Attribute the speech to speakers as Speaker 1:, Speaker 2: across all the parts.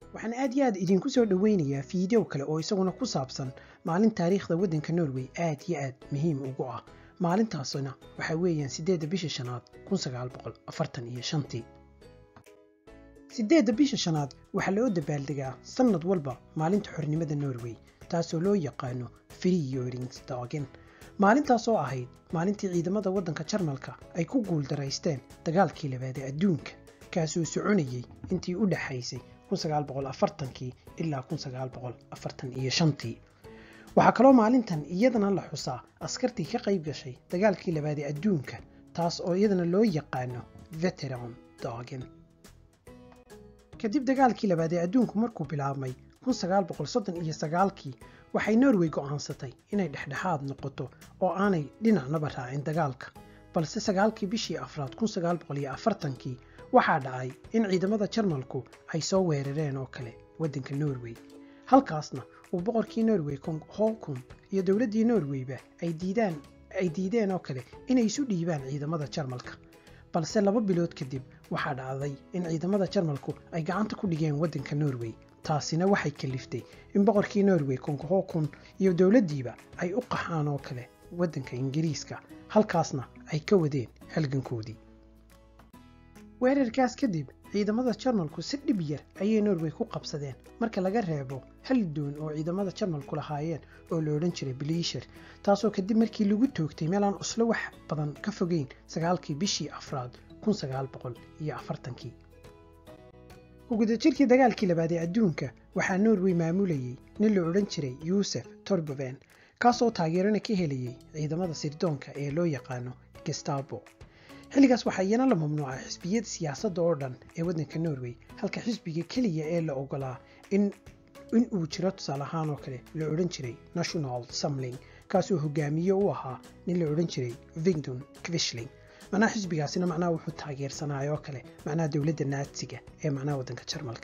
Speaker 1: waxaan aad iyo aad idinku soo dhoweynayaa fiideo kale oo isaguna ku saabsan maalin taariikhda waddanka norway aad iyo aad muhiim ugu ah maalintaasna waxaa weeyaan siddeedda bisha shanaad kun sagaal boqol afartan iyo shantii siddeedda bisha shanaad waxaa loo dabaaldegaa sannad walba maalinta xornimada norway taasoo loo yaqaano freeyoringsdagen maalintaasoo ahayd maalintii ciidamada waddanka jarmalka ay ku guuldaraysteen dagaalkii labaad ee adduunka kaasoo soconayay intii u dhexaysay kii ilaa tii waxaa kaloo maalintan iyadana la xusaa askartii ka qayb gashay dagaalkii labaad ee adduunka taas oo iyadana loo yaqaano veteran dagen kadib dagaalkii labaad ee adduunku markuu bilaabmay kii waxay norway go'aansatay inay dhexdhexaad noqoto oo aanay dhinacnaba raacin dagaalka balse sagaalkii bishii afraad kii waxaa dhacay in ciidamada jarmalku ay soo weerareen oo kale waddanka norway halkaasna uu boqorkii norway hookun iyo dowladdii norwayba ay diideen oo kale inay isu dhiibaan ciidamada jarmalka balse laba bilood kadib waxaa dhacday in ciidamada jarmalku ay gacanta ku dhigeen waddanka norway taasina waxay kaliftay in boqorkii norway konghokun iyo dowladdiiba ay u qaxaan oo kale waddanka ingiriiska halkaasna ay ka wadeen halgankoodii weerarkaas kadib ciidamada jarmalku si dhib yar ayay norway ku qabsadeen marka laga reebo hal doon oo ciidamada jarmalku lahaayeen oo la odhan jiray biliisher taasoo kadib markii lagu toogtay meelaan uslo wax badan ka fogeyn sagaalkii bishii afraad ugudajirkii dagaalkii labaad ee adduunka waxaa norway maamulayay nin la odhan jiray yuusef torboven kaasoo taageerana ka helayay ciidamada sirdoonka ee loo yaqaano gestabo xilligaas waxaa iyana la mamnuucay xisbiyada siyaasadda oo dhan ee waddanka norway halka xisbiga keliya ee la ogolaa in uu jiro tusaale ahaan oo kale la odhan jiray national samling kaasoo hogaamiye u ahaa nin la odhan jiray vigdon kvishling macnaha xisbigaasina macnaha wuxuu taageersanaayo oo kale macnaha dowladda naatsiga ee macnaha waddanka jarmalka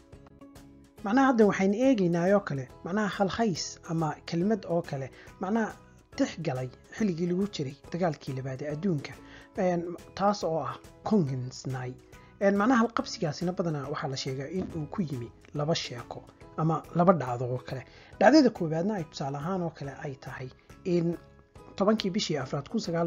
Speaker 1: macnaha hadda waxaynu eegaynaa oo kale macnaha halhays ama kelmad oo kale macnaha tixgalay xilligii lagu jiray dagaalkii labaad ee adduunka taas oo ah congensny macnaha halqabsigaasina badanaa waxaa la sheegaa in uu ku yimi laba sheeko ama laba dhacdo oo kale dhacdada koowaadna ay tusaale ahaan oo kale ay tahay in tobankii bishii afraad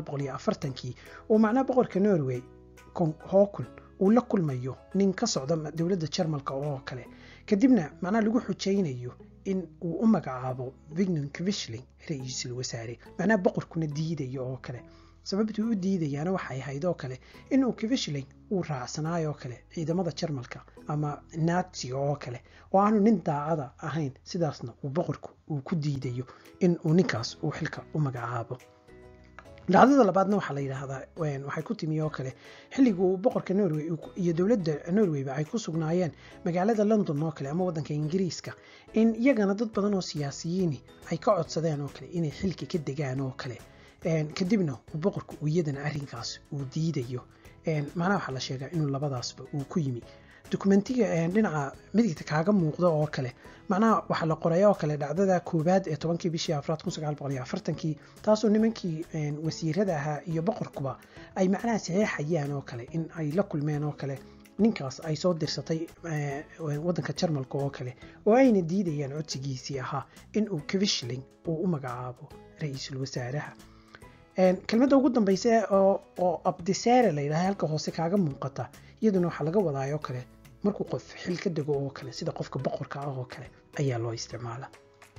Speaker 1: kii uu macnaha boqorka norway hookun uu la kulmayo nin ka socda dowladda jarmalka oo kale kadibna macnaha lagu xujaynayo in uu u magacaabo vignon kvishling ra-iisul wasaare macnaha boqorkuna diidayo oo kale sababtuu u diidayaana waxay ahayd oo kale inuu kvishling uu raacsanaayo oo kale ciidamada jarmalka ama natsiga oo kale oo aanu nin daacada ahayn sidaasna uu boqorku uu ku diidayo in uu ninkaas uu xilka u magacaabo dhacdada labaadna waxaa la yidhaahdaa waxay ku timi oo kale xilliga uu boqorka norway iyo dowladda norwayba ay ku sugnaayeen magaalada london oo kale ama waddanka ingiriiska in iyagana dad badan oo siyaasiyiini ay ka codsadeen oo kale inay xilka ka degaan oo kale kadibna uu boqorku uu iyadana arrinkaas uu diidayo macnaha waxaa la sheegaa inuu labadaasba uu ku yimi dokumentiga dhinaca midigta kaaga muuqda oo kale macnaha waxaa la qoray oo kale dhacdada koowaad ee tobankii bishii afraad kii taasoo nimankii wasiirada ahaa iyo boqorkuba ay macnaha saxeexayaan oo kale in ay la kulmeen oo kale ninkaas ay soo dirsatay waddanka jarmalka oo kale oo ayna diidayaan codsigiisii ahaa in uu kvishling uu u magacaabo ra-iisul wasaaraha kelmadda ugu dambaysa oo abdisaare la yidhaha halka hoose kaaga muuqata iyaduna waxaa laga wadaayoo kale markuu qof xil ka dego oo kale sida qofka boqorka ah oo kale ayaa loo isticmaala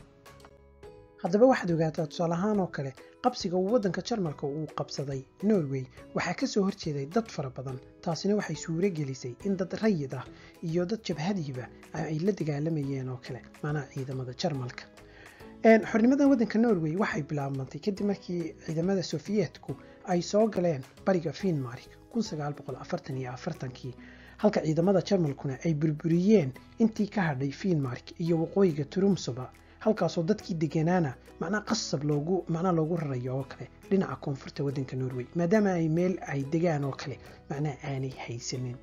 Speaker 1: haddaba waxaad ogaataa tusaale ahaan oo kale qabsiga uu waddanka jarmalka uu qabsaday norway waxaa ka soo horjeeday dad fara badan taasina waxay suuro gelisay in dad rayid ah iyo dad jabhadiiba ay la dagaalamayeen oo kale macnaha ciidamada jarmalka xornimada waddanka norway waxay bilaabmantay kadib markii ciidamada sofiyeetku ay soo galeen bariga fiinmark kii halka ciidamada jarmalkuna ay burburiyeen intii ka hadhay fiinmark iyo waqooyiga turumsuba halkaasoo dadkii deganaana macnaa qasab loogu macnaa loogu rarayo oo kale dhinaca koonfurta waddanka norway maadaama ay meel ay degaan oo kale macnaha aanay haysanin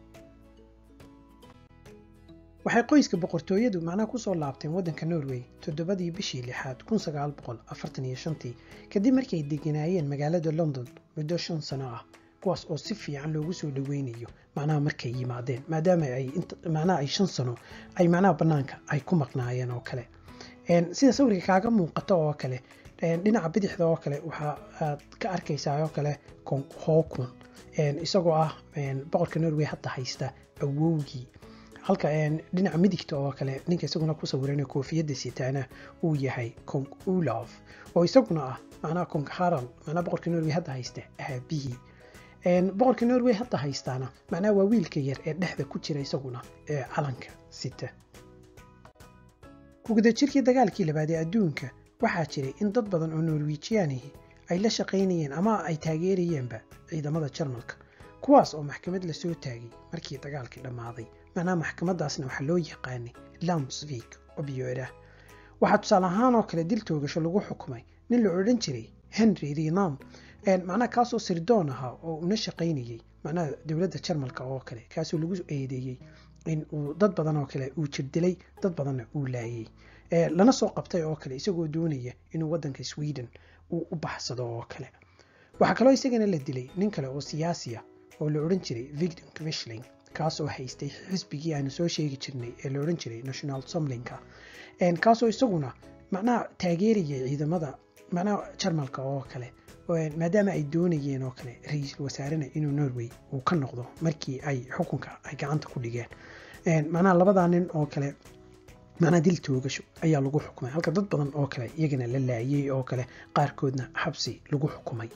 Speaker 1: waxay qoyska boqortooyadu macnaha kusoo laabteen waddanka norway toddobadii bishii lixaad kadib markay deganaayeen magaalada london muddo shan sano ah kuwaas oo si fiican loogu soo dhaweynayo macnaha markay yimaadeen maadaama ay macnaha ay shan sano ay macnaha bannaanka ay ku maqnaayeen oo kale sida sawirka kaaga muuqato oo kale dhinaca bidixda oo kale waxa aad ka arkaysaa oo kale hookun isagoo ah boqorka norway hadda haysta awowgii halka dhinaca midigta oo kale ninka isaguna ku sawiran koofiyadda sitaana uu yahay kong ulaf oo isaguna ah macnaha kong harald macnaha boqorka norway hadda haysta aabihii boqorka norway hadda haystaana macnaha waa wiilka yar ee dhexda ku jira isaguna ee calanka sita kugudajirkii dagaalkii labaad ee adduunka waxaa jiray in dad badan oo norwijiyaanihi ay la shaqaynayeen ama ay taageerayeenba ciidamada jarmalka kuwaas oo maxkamad lasoo taagay markii dagaalkii dhammaaday macnaha maxkamadaasna waxaa loo yaqaanay lamsvik obyoera waxaa tusaale ahaan oo kale dil toogasho lagu xukumay nin la odhan jiray henry renam macnaha kaasoo sirdoon ahaa oo una shaqaynayey macnaha dowladda jarmalka oo kale kaasoo lagu eedeeyey in uu dad badan oo kale uu jirdilay dad badanna uu laayay lana soo qabtay oo kale isagoo doonaya inuu waddanka sweden uu u baxsado oo kale waxaa kaloo isagana la dilay nin kale oo siyaasi ah oo la odhan jiray victor quisling kaasoo haystay xisbigii aanu soo sheegi jirnay ee la odhan jiray national somlinka kaasoo isaguna macnaha taageerayay ciidamada macnaha jarmalka oo kale maadaama ay doonayeen oo kale ra-iisul wasaarena inuu norway uu ka noqdo markii ay xukunka ay gacanta ku dhigeen macnaha labadaa nin oo kale macnaha dil toogasho ayaa lagu xukumay halka dad badan oo kale iyagana la laayay oo kale qaarkoodna xabsi lagu xukumay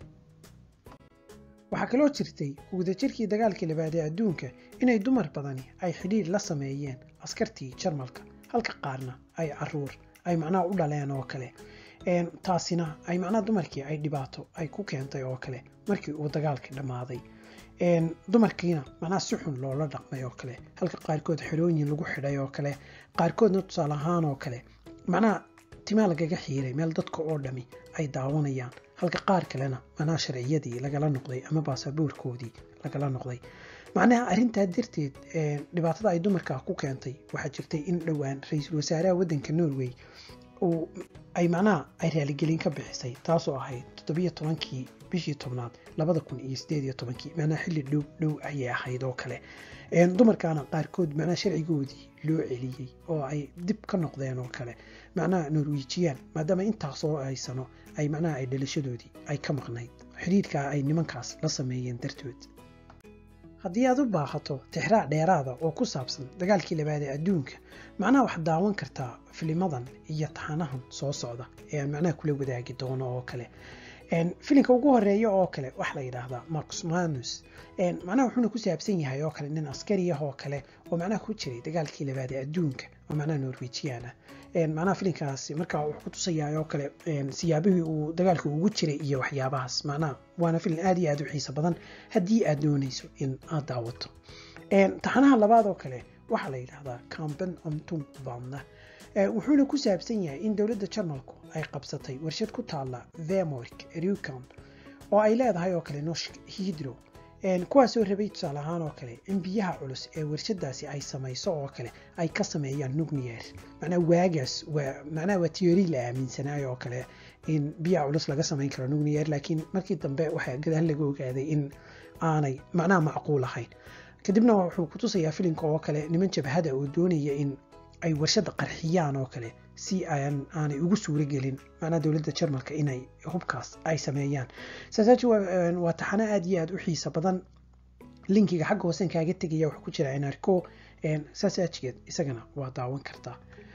Speaker 1: waxaa kaloo jirtay ugudajirkii dagaalkii labaad ee adduunka inay dumar badani ay xidhiir la sameeyeen askartii jarmalka halka qaarna ay caruur ay macnaha u dhaleen oo kale taasina ay macnaha dumarkii ay dhibaato ay ku keentay oo kale markii uu dagaalkii dhammaaday dumarkiina macnaha si xun loola dhaqmay oo kale halka qaarkood xerooyin lagu xidhay oo kale qaarkoodna tusaale ahaan oo kale macnaha timaa lagaga xiiray meel dadka oo dhami ay daawanayaan halka qaar kalena macnaha sharciyadii lagala noqday ama baasaboorkoodii lagala noqday macnaha arrintaa darteed dhibaatada ay dumarka ku keentay waxaa jirtay in dhowaan ra-iisul wasaaraha waddanka norway uu ay macnaha ay raaligelin ka bixisay taasoo ahayd toddobiyo tobankii bishii tobnaad labada kun iyo sideed iyo tobankii macnaha xilli dhow dhow ayay ahayd oo kale dumarkaana qaarkood macnaha sharcigoodii loo celiyey oo ay dib ka noqdeen oo kale macnaha norwijiyaan maadaama intaasoo ay sano ay macnaha ay dhalashadoodii ay ka maqnayd xidhiidhkaa ay nimankaas la sameeyeen dartood haddii aad u baahato tixraac dheeraada oo ku saabsan dagaalkii labaad ee adduunka macnaha waxaad daawan kartaa filimadan iyo taxanahan soo socda ee aan macnaha kula wadaagi doono oo kale filimka ugu horeeya oo kale waxaa la yidhaahdaa marcus manus macnaha wuxuuna ku saabsan yahay oo kale nin askari ah oo kale oo macnaha ku jiray dagaalkii labaad ee adduunka oo macnaha norwejian ah macnaha filimkaasi markaa wuxuu ku tusayaa oo kale siyaabihii uu dagaalka ugu jiray iyo waxyaabahaas macnaha waana filim aad iyo aad u xiiso badan haddii aad doonayso in aad daawato taxanaha labaad oo kale waxaa la yidhaahdaa camben omtum bamna wuxuuna ku saabsan yahay in dowladda jarmalku ay qabsatay warshad ku taalla vemork rucon oo ay leedahay oo kale noshk hidro kuwaasoo rabay tusaale ahaan oo kale in biyaha culus ee warshadaasi ay samayso oo kale ay ka sameeyaan nuclear macnaa waagaas waa macnaha waa tiyori la aaminsanaayo oo kale in biyaha culus laga samayn karo nuclear laakiin markii dambe waxaa gadaal laga ogaaday in aanay macnaha macquul ahayn kadibna wuxuu ku tusayaa filimka oo kale niman jabhada oo doonaya in ay warshada qarxiyaan oo kale si aan aanay ugu suuro gelin macnaha dowladda jarmalka inay hubkaas ay sameeyaan saasaaji waa taxano aad iyo aad u xiisa badan linkiga xagga hoosen kaaga tegaya wuxuu ku jira inarco saasaajigeed isagana waa daawan kartaa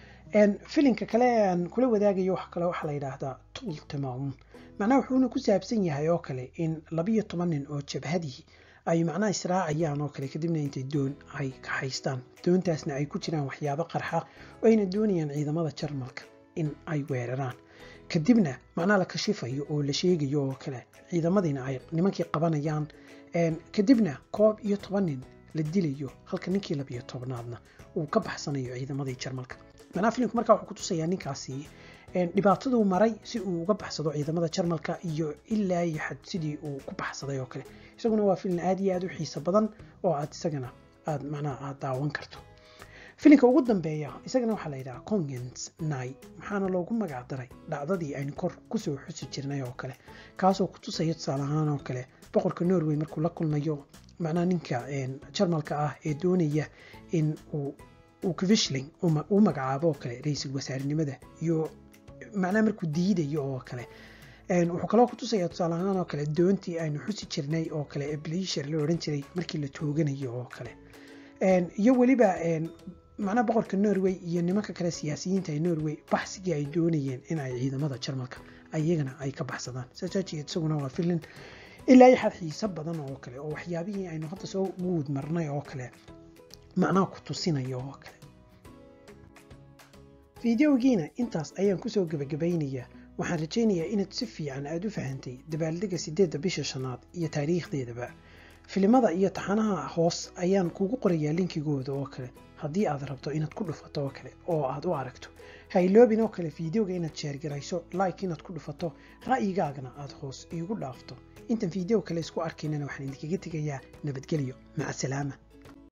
Speaker 1: filimka kale aan kula wadaagayo wax kale waxaa la yidhaahdaa tultamaun macnaha wuxuuna ku saabsan yahay oo kale in labiyo toban nin oo jabhadii ay macnaha israacayaan oo kale kadibna intay doon ay kaxaystaan doontaasna ay ku jiraan waxyaabo qarxa oo ayna doonayaan ciidamada jarmalka in ay weeraraan kadibna macnaha la kashifayo oo la sheegayo oo kale ciidamadiina ay nimankii qabanayaan kadibna koob iyo toban nin la dilayo halka ninkii labiyo tobnaadna uu ka baxsanayo ciidamadii jarmalka macnaha filimku markaa wuxuu ku tusayaa ninkaasi dhibaataduu maray si uu uga baxsado ciidamada jarmalka iyo ilaa iyo xad sidii uu ku baxsaday oo kale isaguna waa filim aad iyo aad u xiiso badan oo aad isagana aad macnaha aad daawan karto filinka ugu dambeeya isagana waxaa la yidhaha congens night maxaana loogu magac daray dhacdadii aynu kor kusoo xusi jirnay oo kale kaasoo ku tusaya tusaale ahaan oo kale boqorka norway markuu la kulmayo macnaha ninka jarmalka ah ee doonaya in uu kvishling uu magacaabo oo kale ra-iisul wasaarenimada iyo macnaha markuu diidayo oo kale wuxuu kaloo ku tusaya tusaale ahaan oo kale doontii aynu xusi jirnay oo kale ee blisher la odhan jiray markii la tooganayo oo kale iyo weliba macnaha boqorka norway iyo nimanka kale siyaasiyiinta ee norway baxsigii ay doonayeen in ay ciidamada jarmalka iyagana ay ka baxsadaan saajaajigeed isaguna waa filin ilaa iyo xad xiiso badan oo kale oo waxyaabihii aynu hadda soo guud marnay oo kale macnaha ku tusinayo oo kale fideogiina intaas ayaan kusoo gebagabaynayaa waxaan rajaynayaa inaad si fiican aada u fahantay dabaaldega sideedda bisha shanaad iyo taariikhdeedaba filimada iyo taxanaha hoos ayaan kugu qorayaa linkigooda oo kale haddii aad rabto inaad ku dhufato oo kale oo aad u aragto hayloobin oo kale fideoga inaad sheergarayso like inaad ku dhufato ra'yigaagana aad hoos iigu dhaafto intan fideo kale isku arkaynana waxaan idinkaga tegayaa nabadgelyo maca salaama